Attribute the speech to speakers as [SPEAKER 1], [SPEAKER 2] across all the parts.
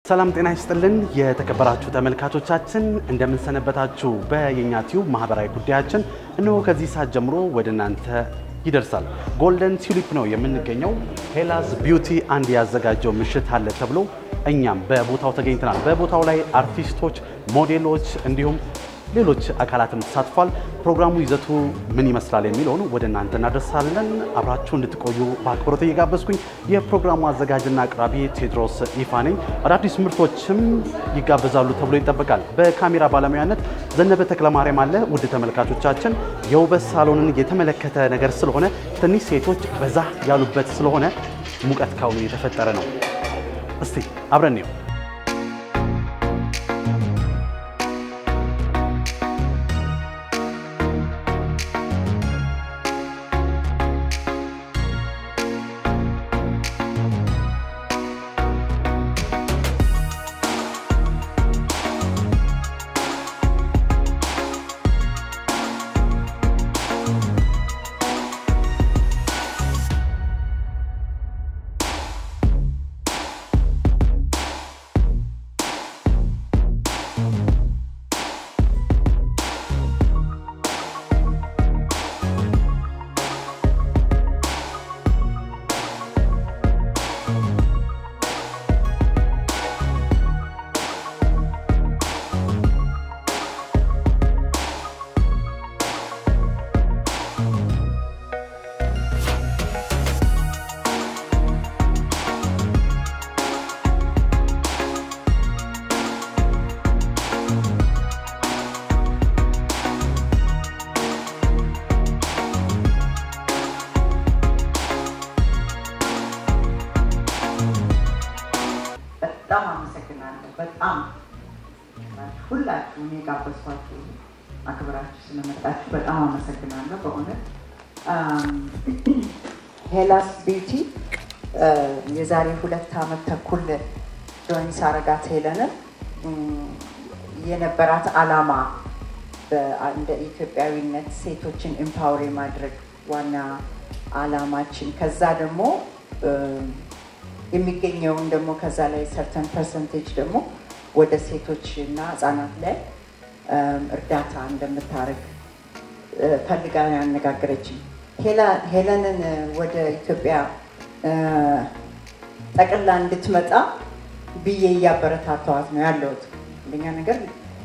[SPEAKER 1] ሰላም ጤና ይስጥልን የተከበራችሁ ተመልካቾቻችን እንደምንሰነበታችሁ። በየኛ ቲዩብ ማህበራዊ ጉዳያችን እነሆ ከዚህ ሰዓት ጀምሮ ወደ እናንተ ይደርሳል። ጎልደን ቲዩሊፕ ነው የምንገኘው። ሄላዝ ቢዩቲ አንድ ያዘጋጀው ምሽት አለ ተብሎ እኛም በቦታው ተገኝተናል። በቦታው ላይ አርቲስቶች፣ ሞዴሎች እንዲሁም ሌሎች አካላትም ተሳትፏል። ፕሮግራሙ ይዘቱ ምን ይመስላል የሚለውን ወደ እናንተ እናደርሳለን። አብራችሁ እንድትቆዩ በአክብሮት እየጋበዝኩኝ የፕሮግራሙ አዘጋጅና አቅራቢ ቴዎድሮስ ይፋ ነኝ። አዳዲስ ምርቶችም ይጋበዛሉ ተብሎ ይጠበቃል። በካሜራ ባለሙያነት ዘነበ ተክለማርያም አለ። ውድ ተመልካቾቻችን የውበት ሳሎንን የተመለከተ ነገር ስለሆነ ትንሽ ሴቶች በዛ ያሉበት ስለሆነ ሙቀት ካሁኑ የተፈጠረ ነው። እስቲ አብረን ነው
[SPEAKER 2] በጣም አመሰግናለሁ። በጣም ሁላችሁ እኔ ጋበዝኳችሁ አክብራችሁ ስለመጣችሁ በጣም አመሰግናለሁ። በእውነት ሄላስ ቢዩቲ የዛሬ ሁለት ዓመት ተኩል ጆይን ሳረጋት ሄለንን የነበራት ዓላማ እንደ ኢትዮጵያዊነት ሴቶችን ኤምፓወር የማድረግ ዋና ዓላማችን ከዛ ደግሞ የሚገኘውን ደግሞ ከዛ ላይ ሰርተን ፐርሰንቴጅ ደግሞ ወደ ሴቶች እና ህጻናት ላይ እርዳታ እንደምታደርግ ፈልጋ ያነጋገረችኝ። ሄለንን ወደ ኢትዮጵያ ጠቅላ እንድትመጣ ብዬ እያበረታተዋት ነው ያለሁት። አንደኛ ነገር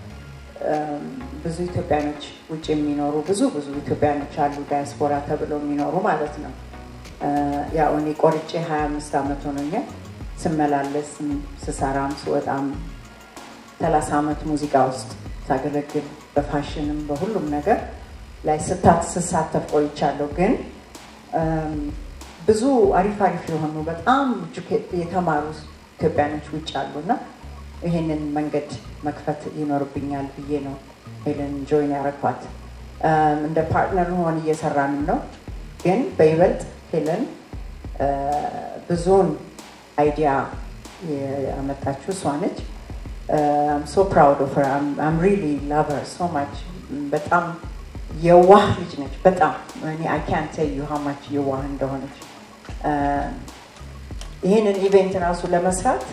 [SPEAKER 2] ብዙ ኢትዮጵያኖች ውጭ የሚኖሩ ብዙ ብዙ ኢትዮጵያኖች አሉ፣ ዳያስፖራ ተብለው የሚኖሩ ማለት ነው። ያው እኔ ቆርጬ 25 ዓመት ሆኖኛል። ስመላለስ ስሰራም ስወጣም 30 ዓመት ሙዚቃ ውስጥ ሳገለግል በፋሽንም በሁሉም ነገር ላይ ስታት ስሳተፍ ቆይቻለሁ። ግን ብዙ አሪፍ አሪፍ የሆኑ በጣም የተማሩ ኢትዮጵያኖች ውጭ አሉ እና ይሄንን መንገድ መክፈት ይኖርብኛል ብዬ ነው ሄለን ጆይን ያረኳት። እንደ ፓርትነር ሆን እየሰራንም ነው ግን በይበልጥ ሄለን ብዙውን አይዲያ ያመጣችው እሷ ነች። ሶ ፕራውድ ኦፍ ሄር አም ሪሊ ላቭ ሄር ሶ ማች። በጣም የዋህ ልጅ ነች። በጣም እኔ አይ ካን ቴል ዩ ሃው ማች የዋህ እንደሆነች። ይህንን ኢቬንት ራሱ ለመስራት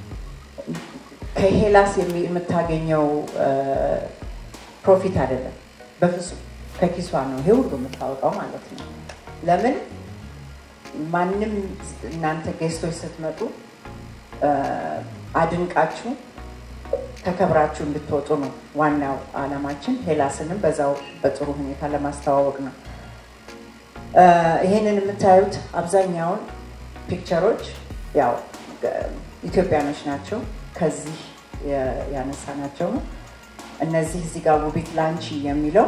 [SPEAKER 2] ከሄላስ የምታገኘው ፕሮፊት አይደለም፣ በፍጹም ከኪሷ ነው ይሄ ሁሉ የምታወጣው ማለት ነው። ለምን ማንም እናንተ ጌስቶች ስትመጡ አድንቃችሁ ተከብራችሁ እንድትወጡ ነው ዋናው ዓላማችን። ሄላስንም በዛው በጥሩ ሁኔታ ለማስተዋወቅ ነው። ይሄንን የምታዩት አብዛኛውን ፒክቸሮች ያው ኢትዮጵያኖች ናቸው። ከዚህ ያነሳናቸው ነው። እነዚህ እዚህ ጋር ውቢት ላንቺ የሚለው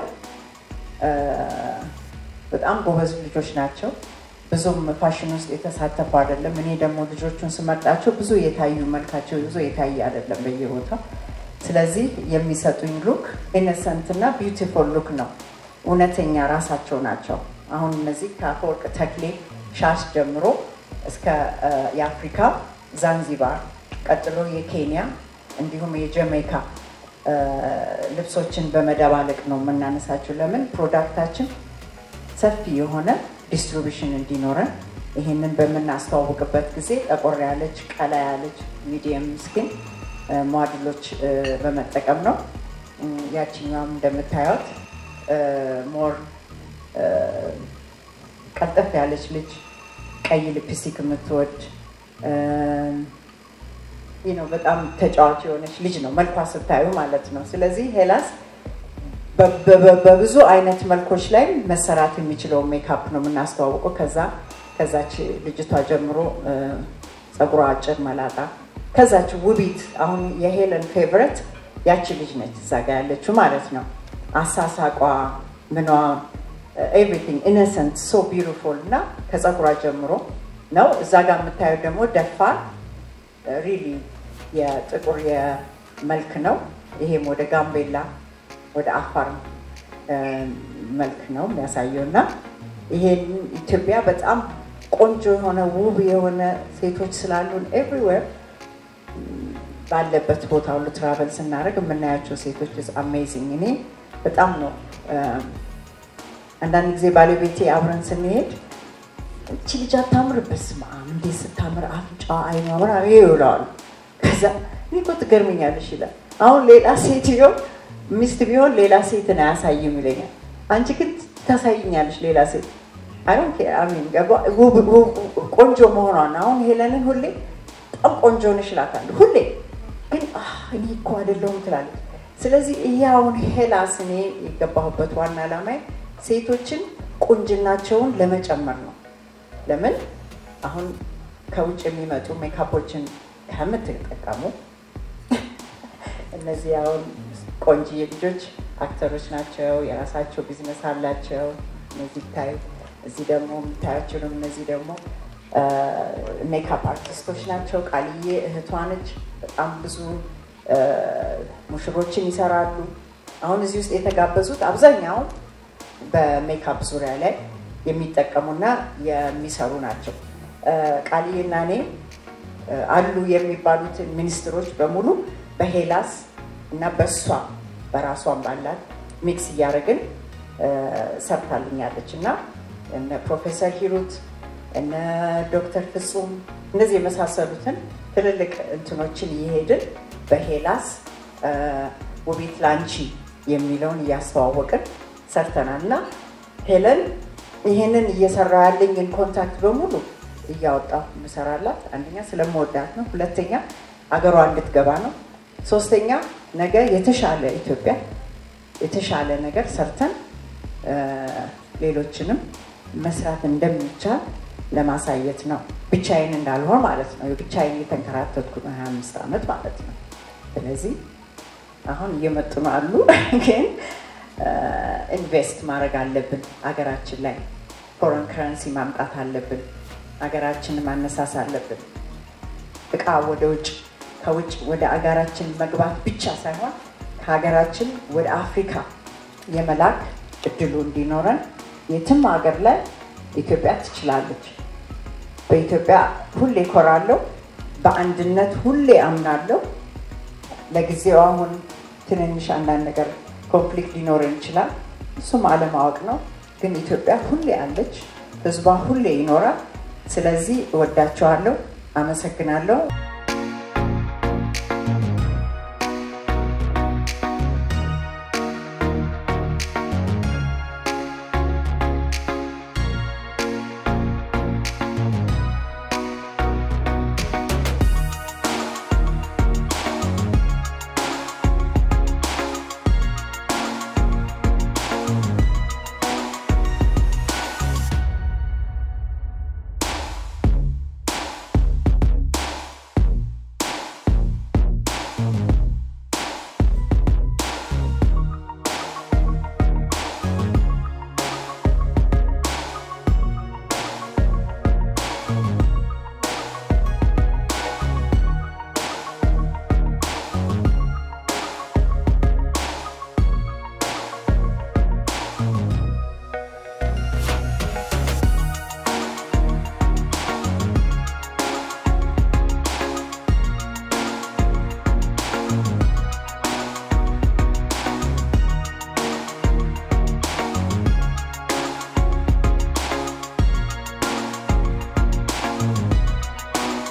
[SPEAKER 2] በጣም ጎበዝ ልጆች ናቸው። ብዙም ፋሽን ውስጥ የተሳተፉ አይደለም። እኔ ደግሞ ልጆቹን ስመርጣቸው ብዙ የታዩ መልካቸው ብዙ የታየ አይደለም በየቦታው። ስለዚህ የሚሰጡኝ ሉክ ኢነሰንት እና ቢዩቲፉል ሉክ ነው። እውነተኛ ራሳቸው ናቸው። አሁን እነዚህ ከአፈወርቅ ተክሌ ሻሽ ጀምሮ እስከ የአፍሪካ ዛንዚባር፣ ቀጥሎ የኬንያ እንዲሁም የጀሜይካ ልብሶችን በመደባለቅ ነው የምናነሳቸው። ለምን ፕሮዳክታችን ሰፊ የሆነ ዲስትሪቢሽን እንዲኖረን ይህንን በምናስተዋውቅበት ጊዜ ጠቆር ያለች ቀላ ያለች ሚዲየም ስኪን ሞዴሎች በመጠቀም ነው። ያችኛዋም እንደምታዩት ሞር ቀልጠፍ ያለች ልጅ ቀይ ሊፕስቲክ የምትወድ ነው። በጣም ተጫዋች የሆነች ልጅ ነው መልኳ ስታዩ ማለት ነው። ስለዚህ ሄላስ በብዙ አይነት መልኮች ላይ መሰራት የሚችለውን ሜካፕ ነው የምናስተዋውቀው። ከዛ ከዛች ልጅቷ ጀምሮ ፀጉሯ አጭር መላጣ፣ ከዛች ውቢት አሁን የሄለን ፌቨረት ያቺ ልጅ ነች እዛ ጋ ያለችው ማለት ነው። አሳሳቋ ምኗ ኤቭሪቲንግ ኢነሰንት ሶ ቢዩቲፉል እና ከፀጉሯ ጀምሮ ነው። እዛ ጋር የምታየው ደግሞ ደፋር ሪሊ የጥቁር የመልክ ነው። ይሄም ወደ ጋምቤላ ወደ አፋር መልክ ነው የሚያሳየው እና ይሄን ኢትዮጵያ በጣም ቆንጆ የሆነ ውብ የሆነ ሴቶች ስላሉን ኤቭሪዌር ባለበት ቦታ ሁሉ ትራቨል ስናደርግ የምናያቸው ሴቶች አሜዚንግ። እኔ በጣም ነው አንዳንድ ጊዜ ባለቤቴ አብረን ስንሄድ እቺ ልጅ አታምር፣ በስመ አብ እንዴት ስታምር አፍንጫዋ፣ አይኗ ምናምን ይውለዋል። ከዛ እኔ እኮ ትገርመኛለሽ ይላል። አሁን ሌላ ሴትዮ ሚስት ቢሆን ሌላ ሴትን አያሳይም ይለኛል። አንቺ ግን ታሳይኛለሽ ሌላ ሴት ቆንጆ መሆኗን አሁን ሄለንን ሁሌ በጣም ቆንጆ ነሽ እላታለሁ። ሁሌ ግን እኔ እኮ አይደለሁም ትላለች። ስለዚህ ይሄ አሁን ሄላስ እኔ የገባሁበት ዋና ዓላማዬ ሴቶችን ቁንጅናቸውን ለመጨመር ነው። ለምን አሁን ከውጭ የሚመጡ ሜካፖችን ከምትጠቀሙ እነዚህ አሁን ቆንጂዬ ልጆች አክተሮች ናቸው፣ የራሳቸው ቢዝነስ አላቸው። እነዚህ ታዩ እዚህ ደግሞ የምታያቸው ደግሞ እነዚህ ደግሞ ሜካፕ አርቲስቶች ናቸው። ቃልዬ እህቷ ነች። በጣም ብዙ ሙሽሮችን ይሰራሉ። አሁን እዚህ ውስጥ የተጋበዙት አብዛኛው በሜካፕ ዙሪያ ላይ የሚጠቀሙና የሚሰሩ ናቸው። ቃልዬና እኔ አሉ የሚባሉትን ሚኒስትሮች በሙሉ በሄላስ እና በእሷ በራሷን ባላት ሚክስ እያደረግን ሰርታልኛለች እና እነ ፕሮፌሰር ሂሩት እነ ዶክተር ፍጹም እነዚህ የመሳሰሉትን ትልልቅ እንትኖችን እየሄድን በሄላስ ውቤት ላንቺ የሚለውን እያስተዋወቅን ሰርተናል እና ሄለን ይህንን እየሰራ ያለኝን ኮንታክት በሙሉ እያወጣሁ ምሰራላት አንደኛ ስለምወዳት ነው። ሁለተኛ አገሯ እንድትገባ ነው። ሶስተኛ ነገ የተሻለ ኢትዮጵያ የተሻለ ነገር ሰርተን ሌሎችንም መስራት እንደሚቻል ለማሳየት ነው። ብቻዬን እንዳልሆን ማለት ነው። ብቻዬን የተንከራተትኩ ነው 25 ዓመት ማለት ነው። ስለዚህ አሁን እየመጡ ነው አሉ ግን ኢንቨስት ማድረግ አለብን። አገራችን ላይ ፎረን ከረንሲ ማምጣት አለብን። ሀገራችንን ማነሳስ አለብን። እቃ ወደ ውጭ ከውጭ ወደ አገራችን መግባት ብቻ ሳይሆን ከሀገራችን ወደ አፍሪካ የመላክ እድሉ እንዲኖረን የትም ሀገር ላይ ኢትዮጵያ ትችላለች። በኢትዮጵያ ሁሌ ኮራለሁ። በአንድነት ሁሌ አምናለሁ። ለጊዜው አሁን ትንንሽ አንዳንድ ነገር ኮንፍሊክት ሊኖረን ይችላል። እሱም አለማወቅ ነው። ግን ኢትዮጵያ ሁሌ አለች፣ ህዝቧ ሁሌ ይኖራል። ስለዚህ እወዳቸዋለሁ። አመሰግናለሁ።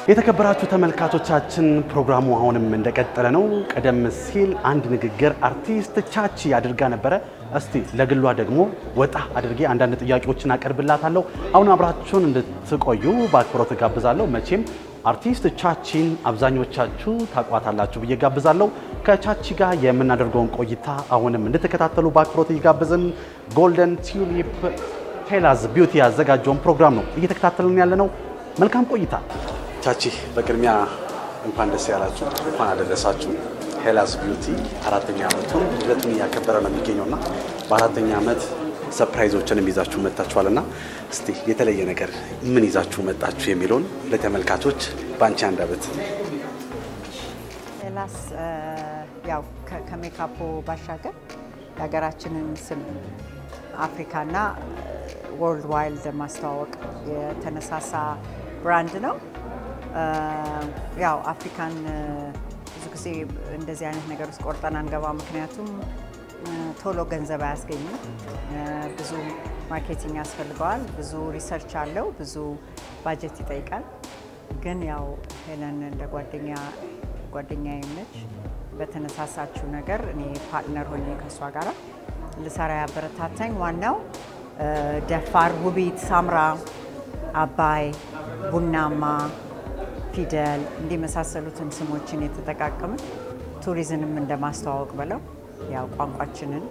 [SPEAKER 1] የተከበራችሁ ተመልካቾቻችን ፕሮግራሙ አሁንም እንደቀጠለ ነው። ቀደም ሲል አንድ ንግግር አርቲስት ቻቺ አድርጋ ነበረ። እስቲ ለግሏ ደግሞ ወጣ አድርጌ አንዳንድ ጥያቄዎችን አቀርብላታለሁ። አሁን አብራችሁን እንድትቆዩ በአክብሮት ጋብዛለሁ። መቼም አርቲስት ቻቺን አብዛኞቻችሁ ታቋታላችሁ ብዬ ጋብዛለሁ። ከቻቺ ጋር የምናደርገውን ቆይታ አሁንም እንድትከታተሉ በአክብሮት እየጋበዝን ጎልደን ቲዩሊፕ ሄላዝ ቢዩቲ ያዘጋጀውን ፕሮግራም ነው እየተከታተልን ያለ ነው። መልካም ቆይታ። ቻቺ በቅድሚያ እንኳን ደስ ያላችሁ፣ እንኳን አደረሳችሁ። ሄላዝ ቢዩቲ አራተኛ ዓመቱን ልደቱን እያከበረ ነው የሚገኘው እና በአራተኛ ዓመት ሰርፕራይዞችንም ይዛችሁ መጥታችኋል እና እስቲ የተለየ ነገር ምን ይዛችሁ መጣችሁ የሚለውን ለተመልካቾች በአንቺ አንደበት።
[SPEAKER 3] ሄላስ ያው ከ- ከሜካፑ ባሻገር የሀገራችንን ስም አፍሪካና ወርልድ ዋይልድ ማስተዋወቅ የተነሳሳ ብራንድ ነው። ያው አፍሪካን ብዙ ጊዜ እንደዚህ አይነት ነገር ውስጥ ቆርጠን አንገባ። ምክንያቱም ቶሎ ገንዘብ አያስገኝም። ብዙ ማርኬቲንግ ያስፈልገዋል። ብዙ ሪሰርች አለው። ብዙ ባጀት ይጠይቃል። ግን ያው ሄለን እንደ ጓደኛ ጓደኛዬ ነች። በተነሳሳችው ነገር እኔ ፓርትነር ሆኜ ከእሷ ጋር ልሰራ ያበረታታኝ ዋናው ደፋር፣ ውቢት፣ ሳምራ፣ አባይ፣ ቡናማ፣ ፊደል እንዲህ የመሳሰሉትን ስሞችን የተጠቃቀምን ቱሪዝንም እንደማስተዋወቅ ብለው ያው ቋንቋችንን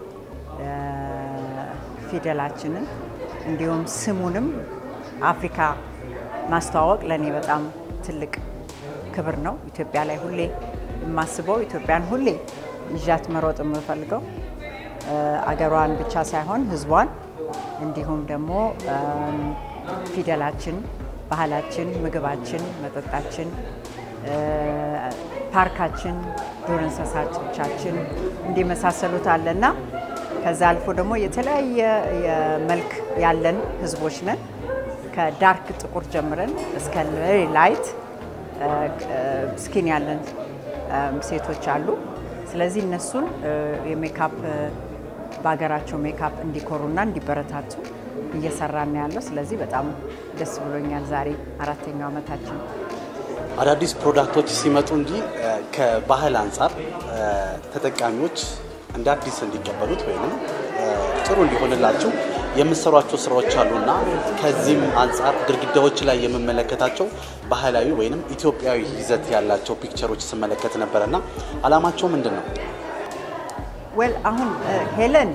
[SPEAKER 3] ፊደላችንን እንዲሁም ስሙንም አፍሪካ ማስተዋወቅ ለእኔ በጣም ትልቅ ክብር ነው። ኢትዮጵያ ላይ ሁሌ የማስበው ኢትዮጵያን ሁሌ ይዣት መሮጥ የምፈልገው አገሯን ብቻ ሳይሆን ሕዝቧን እንዲሁም ደግሞ ፊደላችን፣ ባህላችን፣ ምግባችን፣ መጠጣችን፣ ፓርካችን፣ ዱር እንስሳቶቻችን እንዲመሳሰሉት አለና ከዛ አልፎ ደግሞ የተለያየ የመልክ ያለን ህዝቦች ነን። ከዳርክ ጥቁር ጀምረን እስከ ቬሪ ላይት ስኪን ያለን ሴቶች አሉ። ስለዚህ እነሱን የሜካፕ በሀገራቸው ሜካፕ እንዲኮሩና እንዲበረታቱ እየሰራን ያለው። ስለዚህ በጣም ደስ ብሎኛል። ዛሬ አራተኛው ዓመታችን
[SPEAKER 1] አዳዲስ ፕሮዳክቶች ሲመጡ እንጂ ከባህል አንጻር ተጠቃሚዎች እንደ አዲስ እንዲቀበሉት ወይም ጥሩ እንዲሆንላቸው የምሰሯቸው ስራዎች አሉና ከዚህም አንጻር ግድግዳዎች ላይ የምመለከታቸው ባህላዊ ወይም ኢትዮጵያዊ ይዘት ያላቸው ፒክቸሮች ስመለከት ነበረና አላማቸው ምንድን ነው?
[SPEAKER 3] ዌል አሁን ሄለን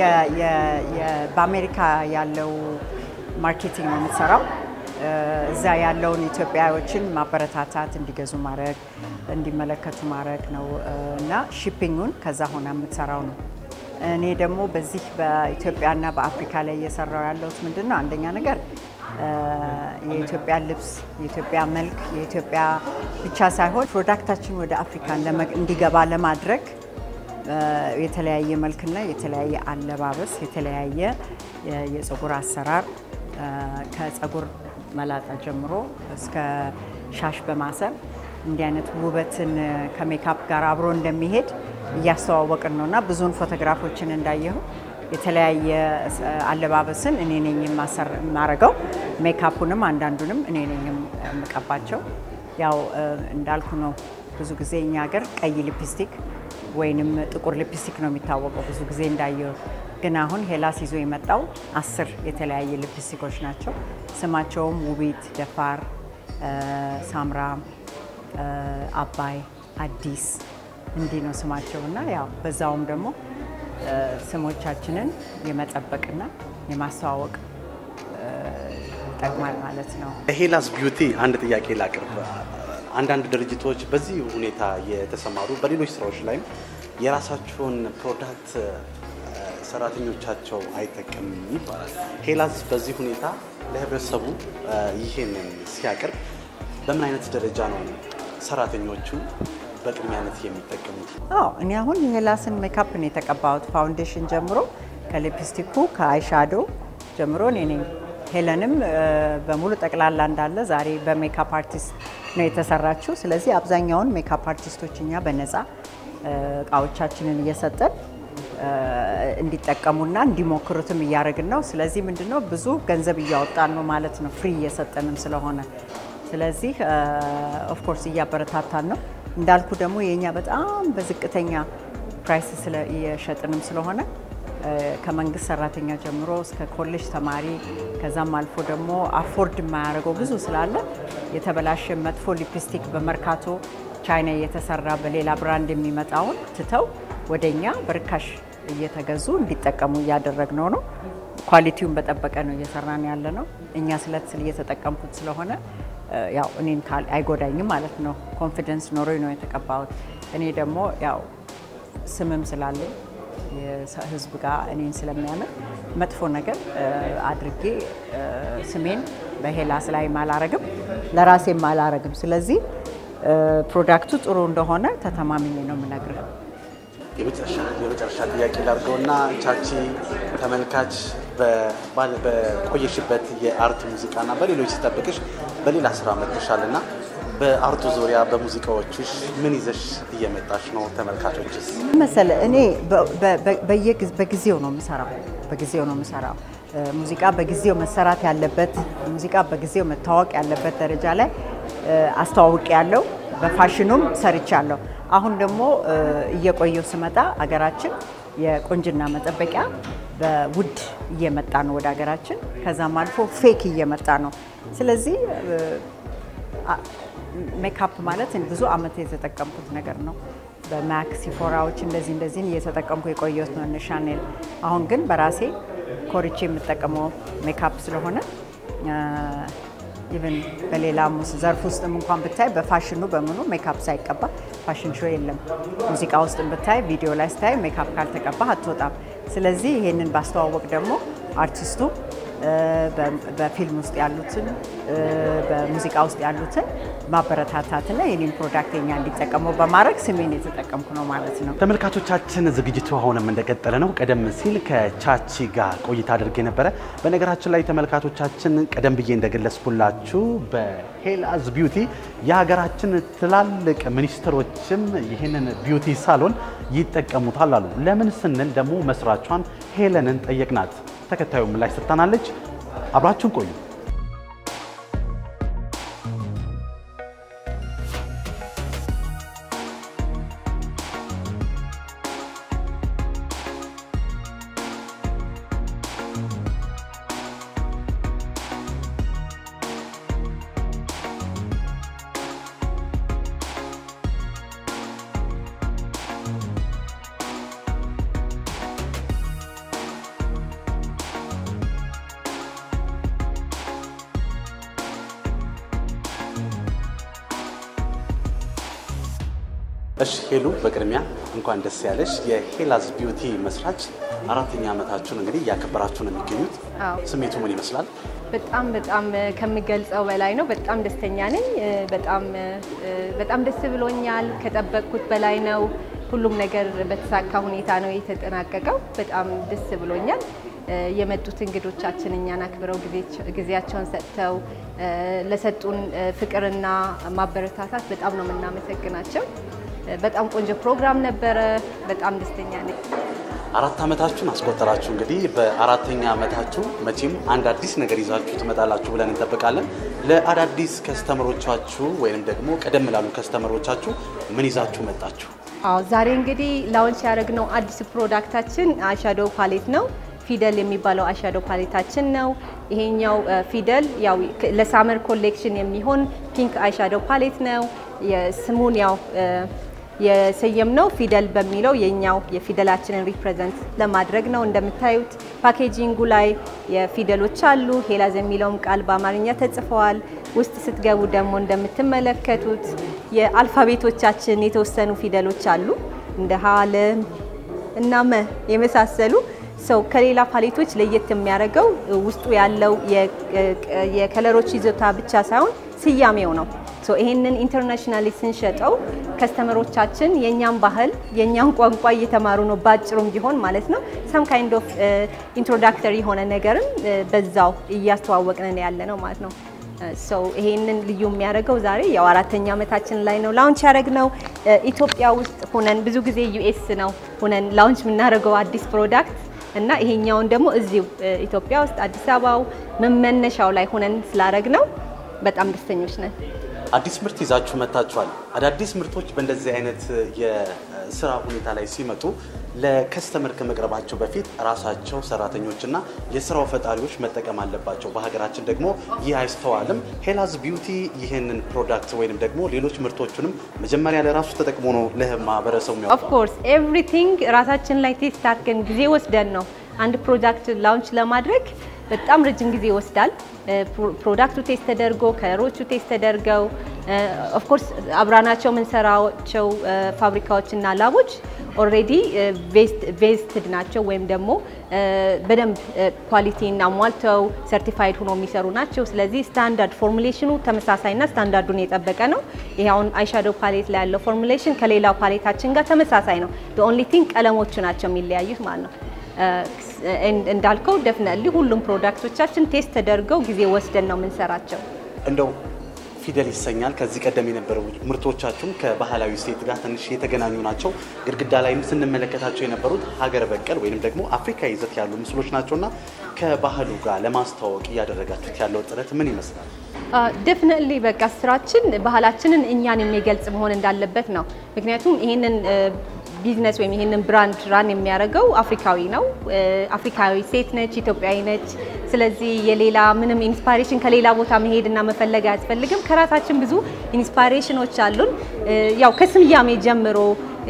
[SPEAKER 3] በአሜሪካ ያለው ማርኬቲንግ ነው የምትሰራው። እዛ ያለውን ኢትዮጵያዎችን ማበረታታት፣ እንዲገዙ ማድረግ፣ እንዲመለከቱ ማድረግ ነው እና ሺፒንጉን ከዛ ሆና የምትሰራው ነው። እኔ ደግሞ በዚህ በኢትዮጵያና በአፍሪካ ላይ እየሰራው ያለሁት ምንድን ነው? አንደኛ ነገር የኢትዮጵያ ልብስ፣ የኢትዮጵያ መልክ፣ የኢትዮጵያ ብቻ ሳይሆን ፕሮዳክታችን ወደ አፍሪካ እንዲገባ ለማድረግ የተለያየ መልክና የተለያየ አለባበስ፣ የተለያየ የፀጉር አሰራር ከፀጉር መላጣ ጀምሮ እስከ ሻሽ በማሰር እንዲህ አይነት ውበትን ከሜካፕ ጋር አብሮ እንደሚሄድ እያስተዋወቅን ነው እና ብዙውን ፎቶግራፎችን እንዳየሁ የተለያየ አለባበስን እኔ ነኝ የማረገው። ሜካፑንም አንዳንዱንም እኔ ነኝ የምቀባቸው። ያው እንዳልኩ ነው ብዙ ጊዜ እኛ ሀገር ቀይ ሊፕስቲክ ወይንም ጥቁር ሊፕስቲክ ነው የሚታወቀው ብዙ ጊዜ እንዳየው። ግን አሁን ሄላስ ይዞ የመጣው አስር የተለያየ ሊፕስቲኮች ናቸው። ስማቸውም ውቢት፣ ደፋር፣ ሳምራ፣ አባይ፣ አዲስ እንዲህ ነው ስማቸው እና ያው በዛውም ደግሞ ስሞቻችንን የመጠበቅና የማስተዋወቅ ይጠቅማል ማለት ነው።
[SPEAKER 1] ሄላስ ቢዩቲ አንድ ጥያቄ ላቅርብ። አንዳንድ ድርጅቶች በዚህ ሁኔታ የተሰማሩ በሌሎች ስራዎች ላይም የራሳቸውን ፕሮዳክት ሰራተኞቻቸው አይጠቀምም ይባላል። ሄላስ በዚህ ሁኔታ ለህብረተሰቡ ይህንን ሲያቀርብ በምን አይነት ደረጃ ነው ሰራተኞቹ በቅድሚያነት የሚጠቀሙት?
[SPEAKER 3] አዎ እኔ አሁን የሄላስን ሜካፕ ነው የተቀባሁት። ፋውንዴሽን ጀምሮ ከሊፕስቲኩ ከአይሻዶ ጀምሮ እኔ ነኝ። ሄለንም በሙሉ ጠቅላላ እንዳለ ዛሬ በሜካፕ አርቲስት ነው የተሰራችው። ስለዚህ አብዛኛውን ሜካፕ አርቲስቶች እኛ በነፃ እቃዎቻችንን እየሰጠን እንዲጠቀሙና እንዲሞክሩትም እያደረግን ነው። ስለዚህ ምንድነው ብዙ ገንዘብ እያወጣን ነው ማለት ነው፣ ፍሪ እየሰጠንም ስለሆነ ስለዚህ ኦፍኮርስ እያበረታታን ነው። እንዳልኩ ደግሞ የእኛ በጣም በዝቅተኛ ፕራይስ እየሸጥንም ስለሆነ ከመንግስት ሰራተኛ ጀምሮ እስከ ኮሌጅ ተማሪ ከዛም አልፎ ደግሞ አፎርድ የማያደርገው ብዙ ስላለ የተበላሸ መጥፎ ሊፕስቲክ በመርካቶ ቻይና እየተሰራ በሌላ ብራንድ የሚመጣውን ትተው ወደኛ በርካሽ እየተገዙ እንዲጠቀሙ እያደረግነው ነው። ኳሊቲውን በጠበቀ ነው እየሰራን ያለ ነው። እኛ ስለት ስል እየተጠቀምኩት ስለሆነ ያው እኔን አይጎዳኝም ማለት ነው። ኮንፊደንስ ኖሮኝ ነው የተቀባሁት። እኔ ደግሞ ያው ስምም ስላለኝ ህዝብ ጋር እኔን ስለሚያምን መጥፎ ነገር አድርጌ ስሜን በሄላስ ላይ አላረግም፣ ለራሴም አላረግም። ስለዚህ ፕሮዳክቱ ጥሩ እንደሆነ ተተማምኜ ነው የምነግርህ።
[SPEAKER 1] የመጨረሻ ጥያቄ ላድርገውና ቻቺ ተመልካች በቆየሽበት የአርት ሙዚቃና በሌሎች ሲጠብቅሽ በሌላ ስራ መጥተሻልና በአርቱ ዙሪያ በሙዚቃዎችሽ ምን ይዘሽ እየመጣሽ ነው? ተመልካቾችስ
[SPEAKER 3] መሰለ እኔ በጊዜው ነው የምሰራው በጊዜው ነው የምሰራው። ሙዚቃ በጊዜው መሰራት ያለበት ሙዚቃ በጊዜው መታወቅ ያለበት ደረጃ ላይ አስተዋውቅ ያለው በፋሽኑም ሰርቻለሁ። አሁን ደግሞ እየቆየው ስመጣ አገራችን የቁንጅና መጠበቂያ በውድ እየመጣ ነው ወደ ሀገራችን። ከዛም አልፎ ፌክ እየመጣ ነው። ስለዚህ ሜካፕ ማለት ብዙ አመት የተጠቀምኩት ነገር ነው። በማክ ሲፎራዎች እንደዚህ እንደዚህን እየተጠቀምኩ የቆየሁት ነው እነ ሻኔል። አሁን ግን በራሴ ኮርቼ የምጠቀመው ሜካፕ ስለሆነ ኢቨን በሌላ ዘርፍ ውስጥም እንኳን ብታይ በፋሽኑ በምኑ ሜካፕ ሳይቀባ ፋሽን ሾው የለም። ሙዚቃ ውስጥ ብታይ ቪዲዮ ላይ ስታይ ሜካፕ ካልተቀባ አትወጣም። ስለዚህ ይሄንን ባስተዋወቅ ደግሞ አርቲስቱ በፊልም ውስጥ ያሉትን በሙዚቃ ውስጥ ያሉትን ማበረታታትና የኔን ፕሮዳክት የኛ እንዲጠቀሙ በማድረግ ስሜን የተጠቀምኩ ነው ማለት ነው።
[SPEAKER 1] ተመልካቾቻችን ዝግጅቱ አሁንም እንደቀጠለ ነው። ቀደም ሲል ከቻቺ ጋር ቆይታ አድርጌ ነበረ። በነገራችን ላይ ተመልካቾቻችን ቀደም ብዬ እንደገለጽኩላችሁ በሄላዝ ቢዩቲ የሀገራችን ትላልቅ ሚኒስትሮችም ይህንን ቢዩቲ ሳሎን ይጠቀሙታል አሉ። ለምን ስንል ደግሞ መስራቿን ሄለንን ጠየቅናት። ተከታዩ ምላሽ ሰጥታናለች። አብራችሁን ቆዩ። እሺ ሄሉ፣ በቅድሚያ እንኳን ደስ ያለሽ። የሄላዝ ቢዩቲ መስራች አራተኛ ዓመታችሁን እንግዲህ እያከበራችሁ ነው የሚገኙት።
[SPEAKER 4] አዎ።
[SPEAKER 1] ስሜቱ ምን ይመስላል?
[SPEAKER 4] በጣም በጣም ከምገልጸው በላይ ነው። በጣም ደስተኛ ነኝ። በጣም በጣም ደስ ብሎኛል። ከጠበቅኩት በላይ ነው። ሁሉም ነገር በተሳካ ሁኔታ ነው የተጠናቀቀው። በጣም ደስ ብሎኛል። የመጡት እንግዶቻችን እኛን አክብረው ጊዜያቸውን ሰጥተው ለሰጡን ፍቅርና ማበረታታት በጣም ነው የምናመሰግናቸው። በጣም ቆንጆ ፕሮግራም ነበረ። በጣም ደስተኛ ነኝ።
[SPEAKER 1] አራት ዓመታችሁን አስቆጠራችሁ። እንግዲህ በአራተኛ ዓመታችሁ መቼም አንድ አዲስ ነገር ይዛችሁ ትመጣላችሁ ብለን እንጠብቃለን። ለአዳዲስ ከስተመሮቻችሁ ወይም ደግሞ ቀደም ላሉ ከስተመሮቻችሁ ምን ይዛችሁ መጣችሁ?
[SPEAKER 4] አዎ ዛሬ እንግዲህ ላውንች ያደረግነው አዲስ ፕሮዳክታችን አሻዶ ፓሌት ነው። ፊደል የሚባለው አሻዶ ፓሌታችን ነው። ይሄኛው ፊደል ያው ለሳመር ኮሌክሽን የሚሆን ፒንክ አይሻዶ ፓሌት ነው። የስሙን ያው የሰየምነው ፊደል በሚለው የኛው የፊደላችንን ሪፕሬዘንት ለማድረግ ነው። እንደምታዩት ፓኬጂንጉ ላይ የፊደሎች አሉ። ሄላዝ የሚለውም ቃል በአማርኛ ተጽፈዋል። ውስጥ ስትገቡ ደግሞ እንደምትመለከቱት የአልፋቤቶቻችን የተወሰኑ ፊደሎች አሉ እንደ ሀ፣ ለ እና መ የመሳሰሉ ሰው ከሌላ ፓሌቶች ለየት የሚያደርገው ውስጡ ያለው የከለሮች ይዞታ ብቻ ሳይሆን ስያሜው ነው። ሶ ይሄንን ኢንተርናሽናሊ ስንሸጠው ከስተመሮቻችን የእኛን ባህል የእኛን ቋንቋ እየተማሩ ነው፣ ባጭሩም ቢሆን ማለት ነው። ሰም ካይንድ ኦፍ ኢንትሮዳክተሪ የሆነ ነገርም በዛው እያስተዋወቅን ያለ ነው ማለት ነው። ሰው ይሄንን ልዩ የሚያደርገው ዛሬ ያው አራተኛ ዓመታችን ላይ ነው ላውንች ያደረግነው። ኢትዮጵያ ውስጥ ሆነን ብዙ ጊዜ ዩኤስ ነው ሆነን ላውንች የምናደርገው አዲስ ፕሮዳክት እና ይሄኛውን ደግሞ እዚሁ ኢትዮጵያ ውስጥ አዲስ አበባው መነሻው ላይ ሆነን ስላደረግ ነው በጣም ደስተኞች ነን።
[SPEAKER 1] አዲስ ምርት ይዛችሁ መጥታችኋል። አዳዲስ ምርቶች በእንደዚህ አይነት የስራ ሁኔታ ላይ ሲመጡ ለከስተመር ከመቅረባቸው በፊት ራሳቸው ሰራተኞችና የስራው ፈጣሪዎች መጠቀም አለባቸው። በሀገራችን ደግሞ ይህ አይስተዋልም። ሄላዝ ቢዩቲ ይህንን ፕሮዳክት ወይንም ደግሞ ሌሎች ምርቶቹንም መጀመሪያ ለራሱ ተጠቅሞ ነው ለማህበረሰቡ
[SPEAKER 4] ኦፍ ኮርስ ኤቭሪቲንግ ራሳችን ላይ ቴስት አድርገን ጊዜ ወስደን ነው አንድ ፕሮዳክት ላውንች ለማድረግ በጣም ረጅም ጊዜ ይወስዳል። ፕሮዳክቱ ቴስት ተደርጎ ከለሮቹ ቴስት ተደርገው ኦፍኮርስ አብራናቸው የምንሰራቸው ፋብሪካዎችና ላቦች ኦልሬዲ ቬስትድ ናቸው ወይም ደግሞ በደንብ ኳሊቲን አሟልተው ሰርቲፋይድ ሆኖ የሚሰሩ ናቸው። ስለዚህ ስታንዳርድ ፎርሙሌሽኑ ተመሳሳይና ስታንዳርዱን የጠበቀ ነው። ይሄ አሁን አይሻዶ ፓሌት ላይ ያለው ፎርሙሌሽን ከሌላው ፓሌታችን ጋር ተመሳሳይ ነው። ኦንሊ ቲንግ ቀለሞቹ ናቸው የሚለያዩት ማለት ነው። እንዳልከው ደፍነሊ ሁሉም ፕሮዳክቶቻችን ቴስት ተደርገው ጊዜ ወስደን ነው የምንሰራቸው።
[SPEAKER 1] እንደው ፊደል ይሰኛል። ከዚህ ቀደም የነበሩ ምርቶቻችሁም ከባህላዊ ሴት ጋር ትንሽ የተገናኙ ናቸው። ግድግዳ ላይም ስንመለከታቸው የነበሩት ሀገር በቀል ወይም ደግሞ አፍሪካ ይዘት ያሉ ምስሎች ናቸውና ከባህሉ ጋር ለማስተዋወቅ እያደረጋችሁት ያለው ጥረት ምን ይመስላል?
[SPEAKER 4] ደፍነትሊ በቃ ስራችን ባህላችንን እኛን የሚገልጽ መሆን እንዳለበት ነው። ምክንያቱም ይህንን ቢዝነስ ወይም ይህንን ብራንድ ራን የሚያደርገው አፍሪካዊ ነው። አፍሪካዊ ሴት ነች፣ ኢትዮጵያዊ ነች። ስለዚህ የሌላ ምንም ኢንስፓሬሽን ከሌላ ቦታ መሄድና መፈለግ አያስፈልግም። ከራሳችን ብዙ ኢንስፓሬሽኖች አሉን። ያው ከስያሜ ጀምሮ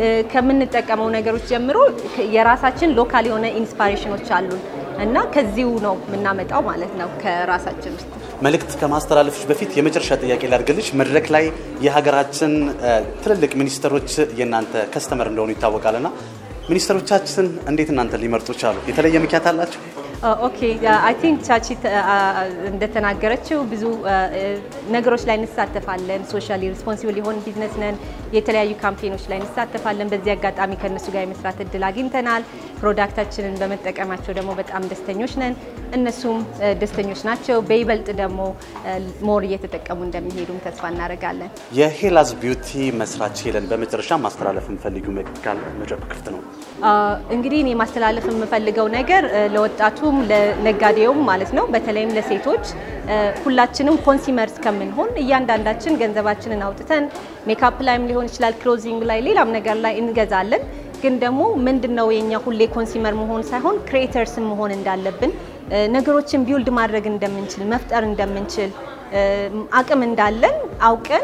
[SPEAKER 4] ከምንጠቀመው ነገሮች ጀምሮ የራሳችን ሎካል የሆነ ኢንስፓሬሽኖች አሉን እና ከዚሁ ነው የምናመጣው ማለት ነው ከራሳችን ውስጥ።
[SPEAKER 1] መልእክት ከማስተላለፍሽ በፊት የመጨረሻ ጥያቄ ላድርግልሽ። መድረክ ላይ የሀገራችን ትልልቅ ሚኒስትሮች የእናንተ ከስተመር እንደሆኑ ይታወቃልና ሚኒስትሮቻችን እንዴት እናንተ ሊመርጡ ቻሉ? የተለየ ምክንያት አላቸው?
[SPEAKER 4] ኦኬ አይ ቲንክ ቻቺ እንደተናገረችው ብዙ ነገሮች ላይ እንሳተፋለን። ሶሻሊ ሪስፖንሲብል የሆን ቢዝነስ ነን። የተለያዩ ካምፔኖች ላይ እንሳተፋለን። በዚህ አጋጣሚ ከእነሱ ጋር የመስራት እድል አግኝተናል። ፕሮዳክታችንን በመጠቀማቸው ደግሞ በጣም ደስተኞች ነን። እነሱም ደስተኞች ናቸው። በይበልጥ ደግሞ ሞር እየተጠቀሙ እንደሚሄዱም ተስፋ እናደርጋለን።
[SPEAKER 1] የሄላዝ ቢዩቲ መስራች ሄለን፣ በመጨረሻ ማስተላለፍ የምፈልጊው መልዕክት ካለ መድረኩ ክፍት ነው።
[SPEAKER 4] እንግዲህ እኔ ማስተላለፍ የምፈልገው ነገር ለወጣቱም ለነጋዴውም ማለት ነው፣ በተለይም ለሴቶች ሁላችንም ኮንሱመርስ ከምንሆን እያንዳንዳችን ገንዘባችንን አውጥተን ሜካፕ ላይም ሊሆን ይችላል፣ ክሎዚንግ ላይ፣ ሌላም ነገር ላይ እንገዛለን። ግን ደግሞ ምንድን ነው የኛ ሁሌ ኮንሱመር መሆን ሳይሆን ክሬተርስ መሆን እንዳለብን ነገሮችን ቢውልድ ማድረግ እንደምንችል መፍጠር እንደምንችል አቅም እንዳለን አውቀን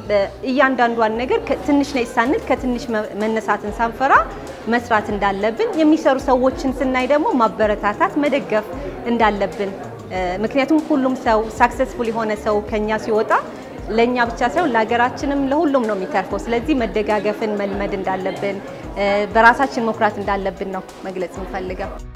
[SPEAKER 4] እያንዳንዷን ነገር ትንሽ ነች ሳንል ከትንሽ መነሳትን ሳንፈራ መስራት እንዳለብን የሚሰሩ ሰዎችን ስናይ ደግሞ ማበረታታት መደገፍ እንዳለብን ምክንያቱም ሁሉም ሰው ሳክሰስፉል የሆነ ሰው ከኛ ሲወጣ ለእኛ ብቻ ሳይሆን ለሀገራችንም ለሁሉም ነው የሚተርፈው። ስለዚህ መደጋገፍን መልመድ እንዳለብን በራሳችን መኩራት እንዳለብን ነው መግለጽ የምፈልገው።